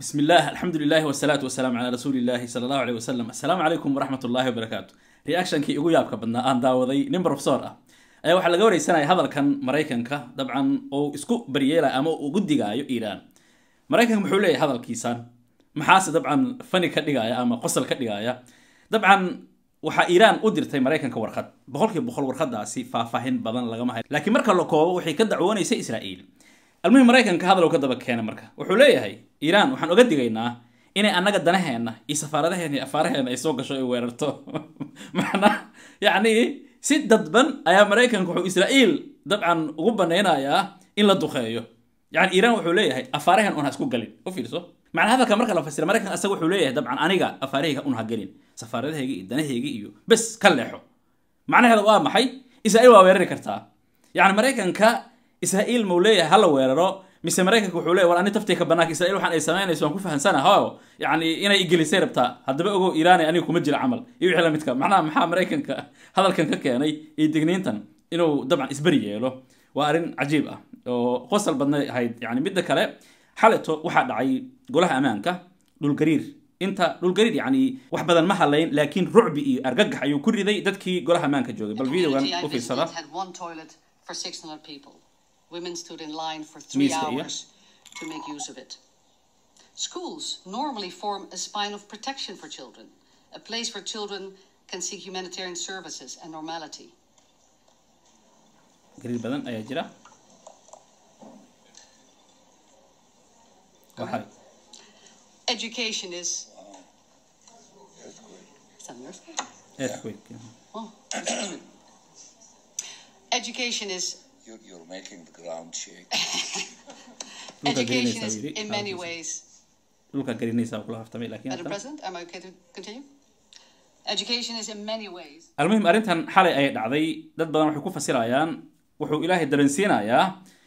بسم الله الحمد لله والصلاة والسلام على رسول الله صلى الله عليه وسلم السلام عليكم ورحمة الله وبركاته reactionkii ugu yaabka badnaa aan daawaday nin professor ah ayaa waxaa laga wareysanaya hadalkan maraykanka dabcan oo isku baryeelaya ama uu ugu digaayo iiraan maraykanka muxuu leeyahay hadalkiisan maxaase dabcan fani ka dhigaya ama qosol ka dhigaya dabcan waxaa iiraan u dirtay maraykanka warqad boqolkiiba boqol warqadaasi faahfaahin badan lagama hayo laakiin marka la koobo waxay ka dacwoonaysa israa'iil almuhim maraykanka hadal uu ka daba keena marka wuxuu leeyahay iiraan waxaan oga digaynaa inay annaga danaheena iyo safaaradaheena iyo afaaraheena ay soo gasho ay weerarto macnaa yacni si dadban ayaa maraykanka wuxuu israa'iil dabcan ugu banaynayaa in la duqeeyo yani iiraan wuxuu leeyahay afaaraheen un ha isku galin u fiirso macnaa hadalka marka la fasira maraykanka asaga wuxuu leeyahay dabcan aniga afaarahayga un ha gelin safaaradahayga iyo danahayga iyo bes ka leexo macnaheeda waa maxay israa'iil waa weerari kartaa yani maraykanka israa'iil mau leeyahay hala weeraro mise maraykanka wuxuu leeyahy war ani taftayka banaanka israa'iil waxaan ay samaynayso waan ku fahansanaha o yani inay igelisay rabtaa haddaba ogow iiraani aniga kuma jira camal iyo wixii lamidka macnaha maxaa maraykanka hadalkan ka keenay iyo digniintan inuu dabcan isberi yeelo waa arrin cajiib ah oo qosal badnay ahayd yani midda kale xaleto waxaa dhacay golaha ammaanka dhulgariir inta dhulgariir yani wax badan ma halayn laakiin rucbi iyo argagax ayuu ku riday dadkii golaha ammaanka joogay bal videogan community I u fiirsada visited had one toilet for 600 people. Women stood in line for three Miska, yeah. hours to make use of it. Schools normally form a spine of protection for children, a place where children can seek humanitarian services and normality. gariir badan ayaa jira waxay Education is. Is that an earthquake? earthquake Oh, that's good. Education is You're, you're making the ground shake. Dhulka education gelinaysaa is buu yidhi. in many ways dhulka garinaysa kula haftamay laakiin Madam hadda- President, am I okay to continue? Education is in many ways almuhim arrintan xalay ayay dhacday dad badan waxay ku fasirayaan wuxuu ilaahay dareensiinayaa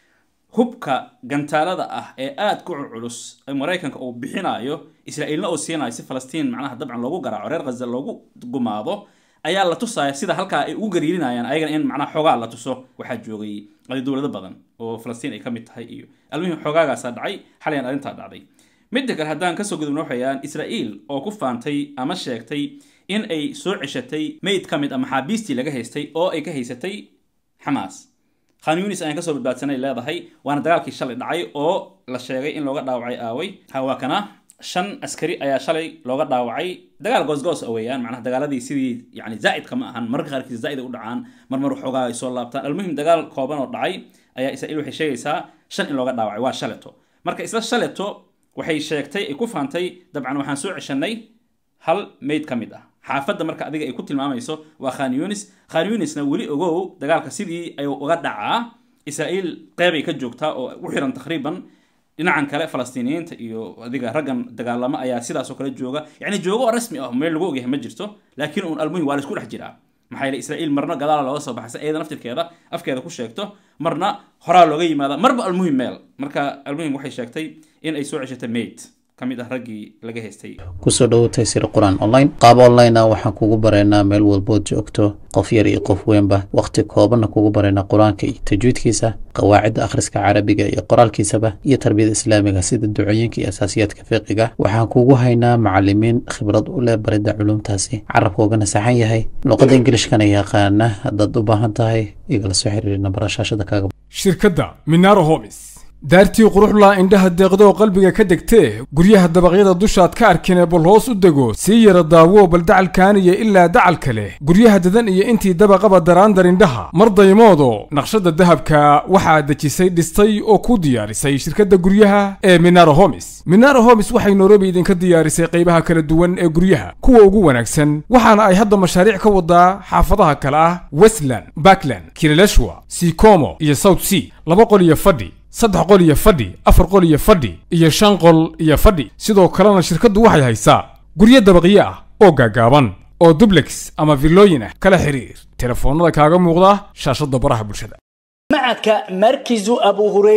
hubka gantaalada ah ee aad ku culculus ee maraykanka uu bixinayo israa'iilna uu siinayo si falastiin macnaha dabcan loogu garaaco reer ghaza loogu gumaado ayaa la tusaya sida halkaa ay ugu gariirinayaan ayagana in macnaha xoogaa la tuso waxaa joogay adi dowlado badan oo falastiin ay ka mid tahay iyo almuhim xoogaagaasaa dhacay xalayan arrintaa dhacday midda kale haddaan kasoo gudubno waxayaan israa'iil oo ku faantay ama sheegtay in ay soo ceshatay meyd ka mid a maxaabiistii laga haystay oo ay ka haysatay xamaas khan yunis ayaan kasoo badbaadsanay leedahay waana dagaalkii shalay dhacay oo la sheegay in looga dhaawacay aaway hawaa kana shan askari ayaa shalay looga dhaawacay dagaal goosgoos a weeyaan macnaha dagaaladii sidii yani zaa'idka ma ahan mararka qaarkiis zaa'id ay u dhacaan marmar waxoogaa ay soo laabtaan almuhim dagaal kooban oo dhacay ayaa israa'iil waxay sheegaysaa shan in looga dhaawacay waa shaleto marka isla shaleto waxay sheegtay ay ku faantay dabcan waxaan soo ceshanay hal meyd ka mid ah xaafadda marka adiga ay ku tilmaamayso waa khan yunis khan yunisna weli ogow dagaalka sidii ayuu uga dhacaa israa'iil qeybay ka joogtaa oo u xiran takriiban dhinacan kale falastiiniyiinta iyo adiga raggan dagaalamo ayaa sidaasoo kale jooga yacni joogo oo rasmi ah meel lagu ogyahay ma jirto laakiin uun almuhim waa la isku dhex jiraa maxaa yeele israa'iil marna gadaala looga soo baxay iyada naftirkeeda afkeeda ku sheegto marna horaa looga yimaada marba almuhim meel marka almuhim waxay sheegtay in ay soo ceshatay mayd ka mid ah raggii laga haystay kusoo dhowotay sir qur-aan online qaab online ah waxaan kugu baraynaa meel walbood joogto qof yar iyo qof weynba wakhti koobanna kugu baraynaa qur-aanka iyo tajwiidkiisa qawaacidda akhriska carabiga iyo qoraalkiisaba iyo tarbiyada islaamiga sida ducooyinka iyo asaasiyaadka fiqiga waxaan kugu haynaa macalimiin khibrad u leh baridda culumtaasi carabka ugana saxan yahay luqadda ingilishkana yaqaana haddaad u baahan tahay igala soo xiriiri nambara shaashada kaaga shirkadda minaro homis daartii quruxla indhaha deeqdo oo qalbiga ka degtee guryaha dabaqyada dushaad ka arkine bal hoos u dego sii yara daawo bal dacalkaaniyo ilaa dacalka leh guryaha dadan iyo intii dabaqaba daraandar indhaha mar daymoodo naqshadda dahabka waxaa dejisay dhistay oo ku diyaarisay shirkadda guryaha ee minaro homis minaro homis waxay nairobi idinka diyaarisay qaybaha kala duwan ee guryaha kuwa ugu wanaagsan waxaana ay hadda mashaariic ka wadaa xaafadaha kale ah westland backland kirileshwa sikomo iyo south sea laba qol iyo fadhi saddex qol iyo fadhi afar qol iyo fadhi iyo shan qol iyo fadhi sidoo kalena shirkaddu waxay haysaa guryo dabaqyo ah oo gaagaaban oo dublex ama villooyin ah kala xiriir telefoonnada kaaga muuqda shaashadda baraha bulshada معك مركز أبو هريرة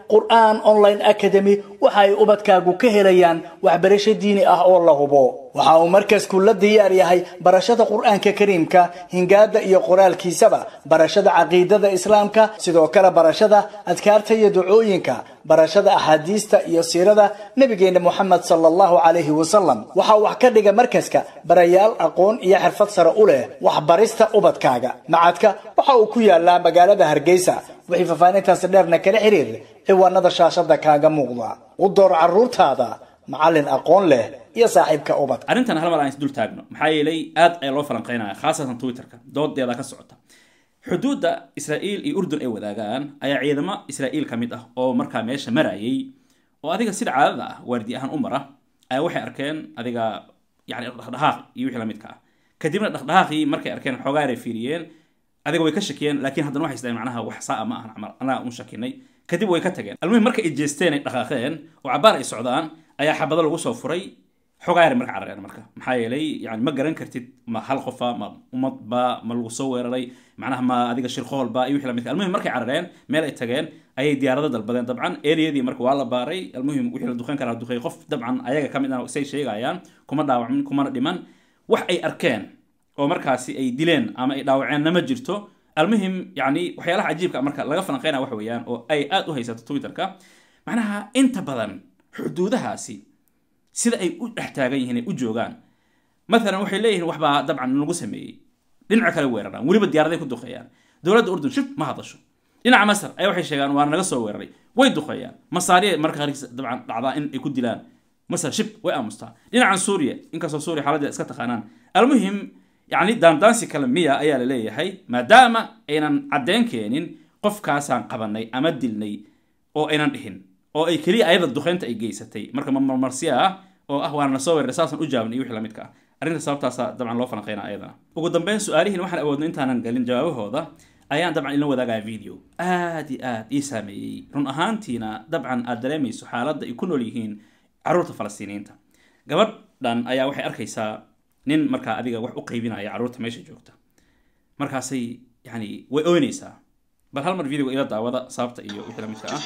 qur'aan online academy waxa ay ubadkaagu ka helayaan waxbarasho diini ah oo la hubo waxa uu markasku la diyaar yahay barashada qur'aanka kariimka hingaada iyo qoraalkiisaba barashada caqiidada islaamka sidoo kale barashada adkaarta iyo ducooyinka barashada axaadiista iyo siirada nabigeena moxamed sala allahu calayhi wasalam waxaa wax ka dhiga markaska barayaal aqoon iyo xirfad sare u leh waxbarista ubadkaaga macadka waxa uu ku yaalaa magaalada hargeysa wixii faahfaahintaasi dheerna kala xiriir ciwaanada shaashada kaaga muuqda u door caruurtaada macallin aqoon leh iyo saaxiibka ubadka arrintan hal mar aan isdul taagno maxaa yeelay aad ayaa loo falanqeynaya khaasatan twitterka doodeeda ka socota xuduudda israa'iil iyo urdun ay wadaagaan ayaa ciidamo israa'iil ka mid ah oo markaa meesha marayay oo adiga sida caadada ah waardi ahaan u mara ayaa waxay arkeen adiga yani dhaqdhaqaaq iyo wixii lamidka ah kadibna dhaqdhaqaaqii markay arkeen xoogaa ay fiiriyeen adiga way ka shakiyeen laakiin haddana waxay isdhahen macnaha wax saa ma ahan camal annaga un shakinay kadib way ka tageen almuhim marka ay jeesteen ay dhaqaaqeen oo cabaar ay socdaan ayaa xabado lagu soo furay xogaayar marka carareen marka maxaa yeelay yani ma garan kartid ma hal qofa ma ummad ba ma lagu soo weeraray macnaha ma adiga shirqool ba iyo wixii lamidka almuhim markay carareen meel ay tageen ayay diyaarado dalbadeen dabcan eriyadii marka waa la baaray almuhim wixii la duqeyn karaa duqeey qof dabcan ayaga ka mid ah say sheegayaan kuma dhaawacmin kumana dhiman wax ay arkeen oo markaasi ay dileen ama ay dhaawaceenna ma jirto almuhim yani waxyaalaha cajiibka marka laga falanqeynaya wax weeyaan oo ay aad u haysato twitterka macnaha inta badan xuduudahaasi sida ay u dhex taagan yihiin ay u joogaan maalan waxay leeyihiin waxbaa dabcan lagu sameeyey dhinaca kale weeraraan weliba diyaaraday ku duqeeyaan dowladda urdun shib ma hadasho dhinaca masar ayaa waxay sheegaan waana naga soo weeraray way duqeeyaan masaariya marka qaarkiis dabcan dhacdaa in ay ku dilaan masar shib way aamustaa dhinacan suuriya inkastoo suuriya xaaladdeeda iska taqaanaan almuhim yacni daandaansi kale miya ayaa la leeyahay maadaama aynan caddeyn keenin qofkaasaan qabanay ama dilnay oo aynan dhihin oo ay keliya ayada duqeynta ay geysatay marka marmarsiya ah oo ah waana soo weeraray saasan u jaabnay iyo wixii la midka ah arrinta sababtaasa dabcan loo falanqeynaa ayadana ugu dambeyn su-aalihiin waxaan awoodno intaanan galin jawaabahooda ayaan dabcan idin wadaagaya video aad iyo aad ii saameeyey run ahaantiina dabcan aad dareemayso xaaladda ay ku nool yihiin carruurta falastiiniyiinta gabadhan ayaa waxay arkaysaa nin markaa adiga wax u qaybinaya carruurta meesha joogta markaasay yani way oynaysaa bal hal mar videoga ila daawada sababta iyo wixii la midka ah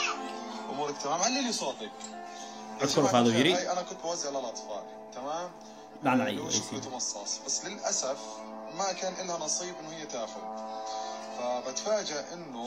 امورك تمام علي لي صوتك أذكر هذا يري. هاي انا كنت بوزع للاطفال تمام نعم، آه، أيوة، لو أي شكلة شيء. مصاص بس للاسف ما كان لها نصيب انه هي تاخذ فبتفاجئ انه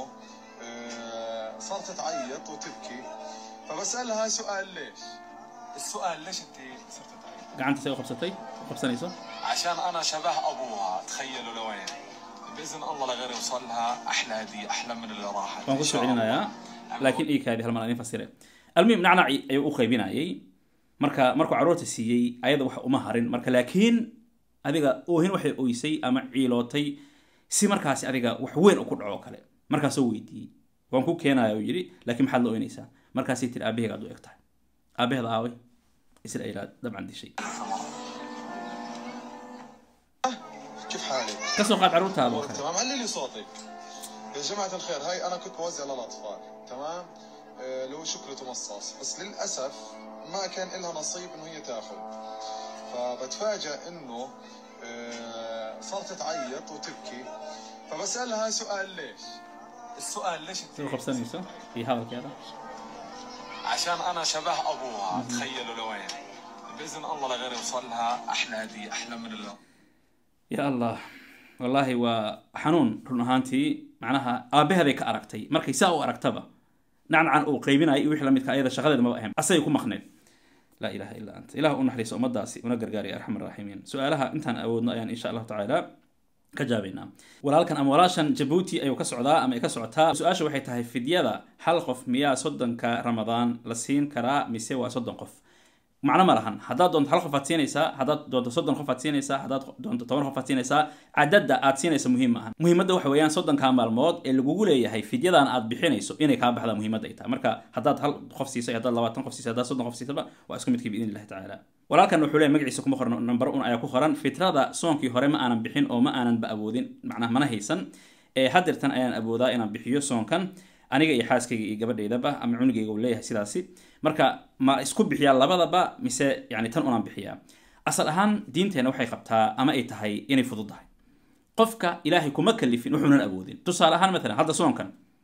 آه، صارت تعيط وتبكي فبسالها سؤال ليش؟ السؤال ليش انت صرت تعيط؟ gacanta say u qabsatay u qabsanayso عشان انا شبه ابوها تخيلوا لوين باذن الله لغير يوصل لها احلى هديه احلى من اللي راحت waan إن ku شاء soo الله. celinayaa laakiin ii kaadi hal mar aan idin fasire almuhim nacnaci ayuu u qaybinayay marka markuu carruurta siiyey ayada wax uma harin marka laakiin adiga oohin waxay oysay ama ciilootay si markaasi adiga wax weyn u ku dhaco kale markaasoo weydiiyey waan ku keenaya uu yidhi laakiin maxaad la oynaysaa markaasay tiri aabaheyga aad u eg tahay aabaheeda aaway israa'iilaad dabcan dishay كيف حالك؟ kasoo qaad carruurtaada oo أمورك kale تمام علي لي صوتك يا جماعة الخير هاي أنا كنت بوزع للأطفال تمام آه، اللي هو شكلة مصاص بس للأسف ما كان لها نصيب إنه هي تاخذ فبتفاجئ إنه آه، صارت تعيط وتبكي فبسألها سؤال ليش؟ السؤال ليش sida u انت qabsanayso iyo hadalkeeda عشان انا شبه ابوها تخيلوا لوين باذن الله لغير يوصل لها احلى هديه احلى من اللي ya allah wallaahi waa xanuun run ahaantii macnaha aabaheeday ka aragtay markay saa u aragtaba nacnacan uu qaybinayo iyo wixii la midka ayada shaqadeeda maba ahayn asagay ku maqneed laa ilaha illa anta ilah u naxariiso ummadaasi una gargaariya arxam araaximiin su-aalaha intaan awoodno ayaan insha allahu tacaala ka jaabaynaa walaalkan ama walaashan jabuuti ayuu ka socdaa ama ay ka socotaa su-aasha waxay tahay fidyada hal qof miyaa soddonka ramadaan la siin karaa mise waa soddon qof macno ma lahan haddaad doonto hal qof aad siinaysaa haddaad doonto soddon qof aad siinaysaa haddaad doonto toban qof aad siinaysaa cadadda aad siinaysa muhiim maahan muhiimadda waxa weeyaan soddonkaa maalmood ee lagugu leeyahay fidyadan aad bixinayso inay kaa baxdaa muhiimadda ay tahay marka haddaad hal qof siisay haddaad labaatan qof siisay haddaad soddon qof siisaba waa isku midkii biidn illahi tacaala walaalkan wuxuu leeyahay magaciisa kuma qoran number un ayaa ku qoran fitrada soonkii hore ma aanan bixin oo ma aanan ba awoodin macnaha mana haysan ee hadirtan ayaan awoodaa inaan bixiyo soonkan aniga iyo xaaskayga iyo gabadhaydaba ama cunugayga uu leeyahay sidaasi marka ma isku bixiyaa labadaba mise yani tan unaan bixiyaa asal ahaan diinteenna waxay qabtaa ama ay tahay inay fudud tahay qofka ilaahay kuma kalifin wuxuunan awoodin tusaale ahaan maalan hadda soonkan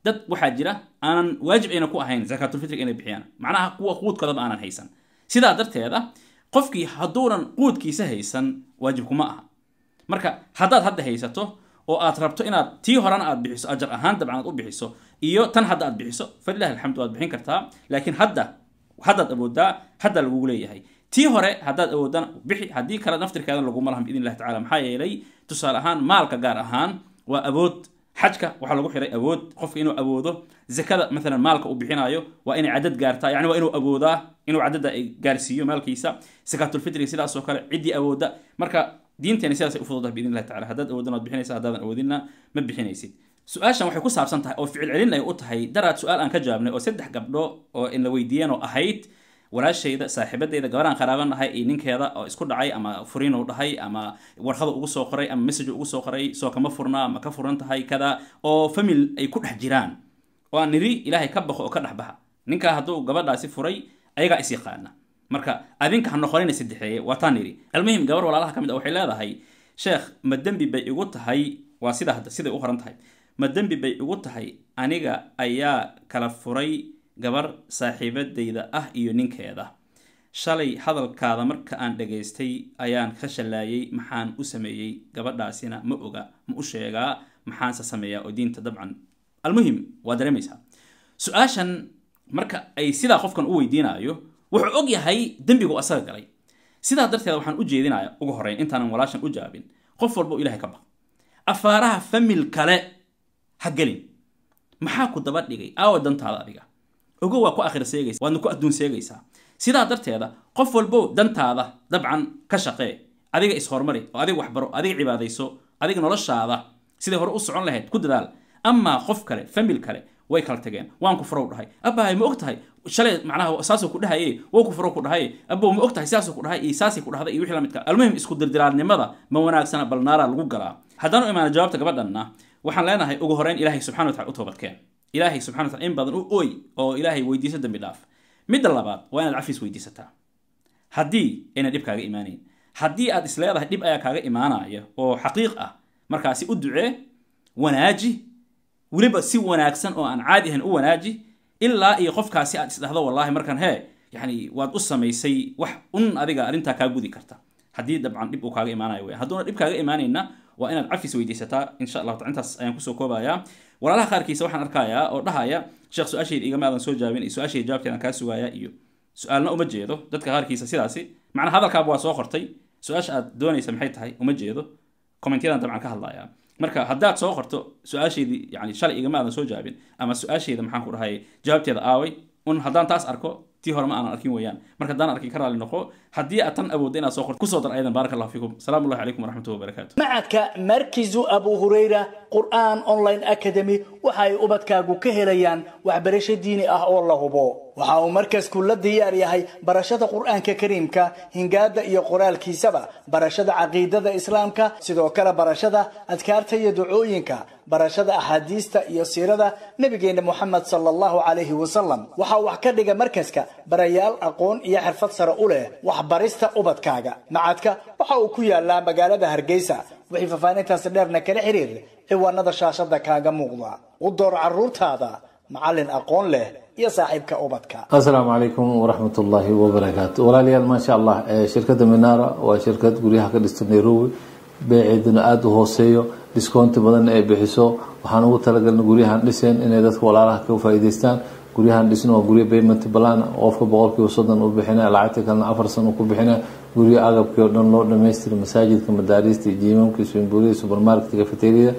dad waxaa jira aanan waajib ayna ku ahayn zakaatulfitrig inay bixiyaan macnaha kuwa quudkoodaba aanan haysan sidaa darteeda qofkii hadduunan quudkiisa haysan waajib kuma aha marka haddaad hadda haysato oo aad rabto inaad tii horena aad bixiso ajar ahaan dabcan aad u bixiso iyo tan hadda aad bixiso falilahi alxamdu waad bixin kartaa laakiin hadda haddaad awoodaa hadda lagugu leeyahay tii hore haddaad awoodana bixi haddii kale naftirkeeda laguma lahan biidn illahi tacala maxaa yeelay tusaale ahaan maalka gaar ahaan waa awood xajka waxaa lagu xiray awood qofka inuu awoodo zakada maalan maalka uu bixinayo waa inay cadad gaartaa yani waa inuu awoodaa inuu cadada ay gaarsiiyo maalkiisa sakaatulfitriga sidaas oo kale ciddii awooda marka diinteena sidaasay u fududahay biidn illahi tacala haddaad awoodana waad bixinaysa haddaadan awoodinna ma bixinaysid su-aashan waxay ku saabsan tahay oo ficil celin ay u tahay daraad su-aal aan ka jawaabnay oo saddex gabdho oo in la weydiiyeen oo ahayd walaashayda saaxiibadeyda gabaraan qaraabanahay iyo ninkeeda oo isku dhacay ama furiin uu dhahay ama warqada ugu soo qoray ama message ugu soo qoray soo kama furnaa ma ka furan tahay kada oo famil ay ku dhex jiraan oo aan niri ilaahay ka baqo oo ka dhex baxa ninkaa hadduu gabadhaasi furay ayagaa is yaqaana marka adinka ha noqonina saddexeeye waa taan niri almuhim gabar walaalaha ka mid a waxay leedahay sheekh ma dembi bay igu tahay waa sida hadda siday u qoran tahay ma dembi bay igu tahay aniga ayaa kala furay gabar saaxiibadayda ah iyo ninkeeda shalay hadalkaada marka aan dhagaystay ayaan ka shallaayay maxaan u sameeyey gabadhaasina ma oga ma u sheegaa maxaanse sameeyaa oo diinta dabcan almuhim waa dareemaysaa su-aashan marka ay sidaa qofkan u weydiinayo wuxuu og yahay dembigu asaga galay sidaa darteed waxaan u jeedinaya ugu horeyn intaanan walaashan u jawaabin qof walba ilahay ka baq afaaraha famil kale ha gelin maxaa ku daba dhigay aawa dantaada adiga ogo waa ku akhir seegaysa waadna ku adduun seegaysaa sidaa darteeda qof walbow dantaada dabcan ka shaqee adiga ishormari oo adiga waxbaro adiga cibaadayso adiga noloshaada siday hore u socon lahayd ku dadaal amaa qof kale famil kale way kala tageen waan ku furow dhahay abahay ma og tahay shalay macnaha saasuu ku dhahaye wow ku furow ku dhahaye abow ma og tahay saasuu ku dhahay iyo saasay ku dhahday iyo wixii la midka almuhim isku dirdiraalnimada ma wanaagsana bal naaraa lagu galaa haddaan u imaana jawaabta gabadhanna waxaan leenahay ugu horeyn ilaahay subxana wa tacala u toobadkeen ilaahay subxana wa tacala in badan u ooy oo ilaahay weydiiso dambi dhaaf midda labaad waa inaad cafis weydiisataa haddii ayna dhib kaaga imaanayn haddii aad is leedahay dhib ayaa kaaga imaanaya oo xaqiiq ah markaasi u ducee wanaaji weliba si wanaagsan oo aan caadi ahayn u wanaaji ilaa iyo qofkaasi aad isdhahdo wallahi markan hee yani waad u samaysay wax un adiga arrintaa kaa gudi karta haddii dabcan dhib uu kaaga imaanayo weyan hadduuna dhib kaaga imaanayna waa inaad cafis weydiisataa insha allahu taala intaas ayaan kusoo koobayaa walaalaha qaarkiisa waxaan arkayaa oo dhahaya sheekh su-aashayda igama aadan soo jawaabin iyo su-aashayda jawaabteedan kaa sugaaya iyo su-aalna uma jeedo dadka qaarkiisa sidaasi macnaa hadalkaaba waa soo qortay su-aasha aad doonaysa maxay tahay uma jeedo commentyadan dabcan ka hadlaya marka haddaad soo qorto su-aashaydii yani shalay igama aadan soo jawaabin ama su-aashayda maxaan ku dhahay jawaabteeda aaway un haddaan taas arko tii hore ma aanan arkin weeyaan marka haddaan arkin ka raali noqo haddii aad tan awoodda inaad soo qorto kusoo dar ayadan baaraka allahu fiikum salaamu llahi calaykum waraxmatullahi wabarakaatu macadka markizu abu hurayra qur'aan online academy waxa ay ubadkaagu ka helayaan waxbarasho diini ah oo la hubo waxa uu markasku la diyaar yahay barashada qur'aanka kariimka hingaada iyo qoraalkiisaba barashada caqiidada islaamka sidoo kale barashada adkaarta iyo ducooyinka barashada axaadiista iyo siirada nabigeena moxamed sala allahu calayhi wasalam waxaa wax ka dhiga markaska barayaal aqoon iyo xirfad sare u leh waxbarista ubadkaaga macadka waxa uu ku yaalaa magaalada hargeysa wixii faahfaahintaasi dheerna kala xiriir ciwaanada shaashada kaaga muuqda u door caruurtaada macallin aqoon leh iyo saaxiibka ubadka asalaamu calaykum waraxmat ullaahi wabarakaatu walaalayaal maasha allah shirkadda minara waa shirkad guryaha ka dhista nairobi beeceeduna aada u hooseeyo discounti badan ay bixiso waxaan ugu talagalna guryahan dhiseen inay dadka walaalaha ka faa'iidaystaan guryahan dhisna waa guryo payment plan qofka boqolkiiba soddon u bixina lacagta kalena afar san ku bixina guryo agabkii oo dhan loo dhamaystira masaajidka madaariista jiimamka swimbuuriyada supermarketka cafeteriada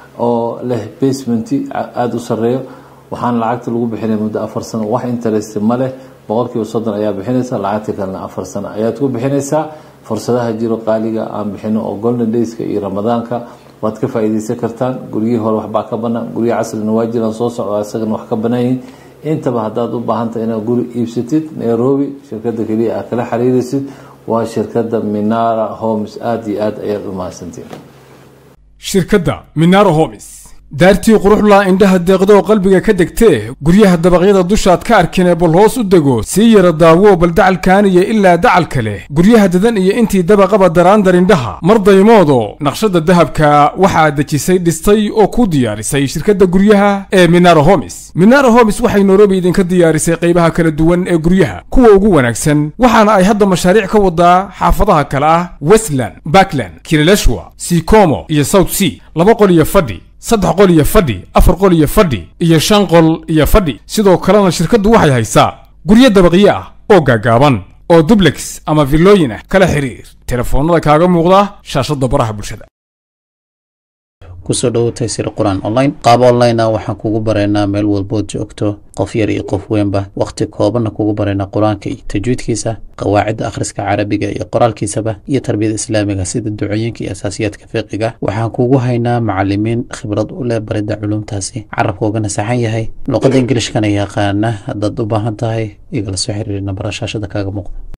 oo leh basementi aada u sareeyo waxaana lacagta lagu bixinaya muddo afar sano wax interest ma leh boqolkiiba soddon ayaa bixinaysa lacagta kalena afar sano ayaad ku bixinaysaa fursadaha jiro qaaliga aan bixino oo golden dayska iyo ramadaanka waad ka faa'iidaysan kartaan guryihii hore waxbaa ka banaan guryo casrina waa jiraan soo socda isagana wax ka banaayihin intaba haddaad u baahantahay inaad guri iibsatid nairobi shirkada keliya aad kala xiriiraysid waa shirkada minara homes aada iyo aad ayaad u mahadsantiin shirkadda minaro homes daartii quruxla indhaha deeqdo oo qalbiga ka degtee guryaha dabaqyada dushaad ka arkinee bal hoos u dego sii yara daawo bal dacalkaaniyo ilaa dacalka leh guryaha dadan iyo intii dabaqaba daraandar indhaha mar daymoodo naqshada dahabka waxaa dejisay dhistay oo ku diyaarisay shirkadda guryaha ee minaro homis minaro homis waxay nairobi idinka diyaarisay qaybaha kala duwan ee guryaha kuwa ugu wanaagsan waxaana ay hadda mashaariic ka wadaa xaafadaha kale ah westland backland kileleshwa sikomo iyo south sea laba qol iyo fadhi saddex qol iyo fadhi afar qol iyo fadhi iyo shan qol iyo fadhi sidoo kalena shirkaddu waxay haysaa guryo dabaqyo ah oo gaagaaban oo dublex ama villooyin ah kala xiriir telefoonnada kaaga muuqda shaashadda baraha bulshada kusoo dhowotay sir qur-aan online qaab online ah waxaan kugu baraynaa meel walbood joogto qof yar iyo qof weynba wakhti koobanna kugu baraynaa qur-aanka iyo tajwiidkiisa qawaacidda akhriska carabiga iyo qoraalkiisaba iyo tarbiyada islaamiga sida ducooyinka iyo asaasiyaadka fiqiga waxaan kugu haynaa macalimiin khibrad u leh baridda culumtaasi carabka ugana saxan yahay luqadda ingilishkana yaqaana haddaad u baahan tahay igala soo xiriiri nambara shaashada kaaga muuqda